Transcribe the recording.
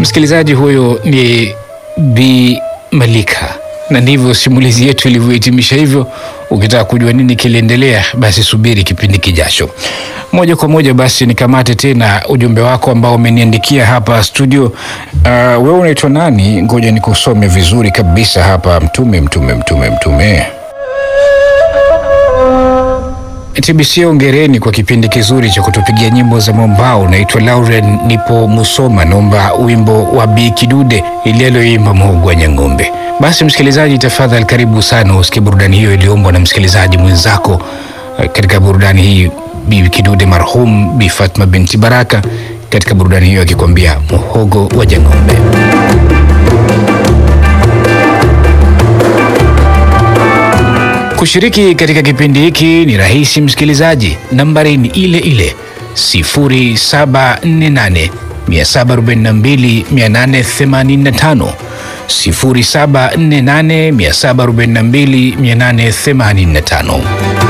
Msikilizaji, huyo ni Bi Malika, na ndivyo simulizi yetu ilivyohitimisha hivyo. Ukitaka kujua nini kiliendelea, basi subiri kipindi kijacho. Moja kwa moja basi nikamate tena ujumbe wako ambao umeniandikia hapa studio. Uh, wewe unaitwa nani? Ngoja nikusome vizuri kabisa hapa. Mtume, mtume, mtume, mtume TBC ongereni kwa kipindi kizuri cha kutupigia nyimbo za mwambao. Naitwa Lauren, nipo Musoma, naomba wimbo wa Bi Kidude ile aliyoimba Mhogo wa Nyang'ombe. Basi msikilizaji, tafadhali karibu sana usikie burudani hiyo iliyoombwa na msikilizaji mwenzako. Eh, Katika burudani hii Bi Kidude marhum Bi Fatma binti Baraka, katika burudani hiyo akikwambia Mhogo wa Nyang'ombe. Kushiriki katika kipindi hiki ni rahisi msikilizaji, nambari ni ile ile 0748 742 885 0748 742 885.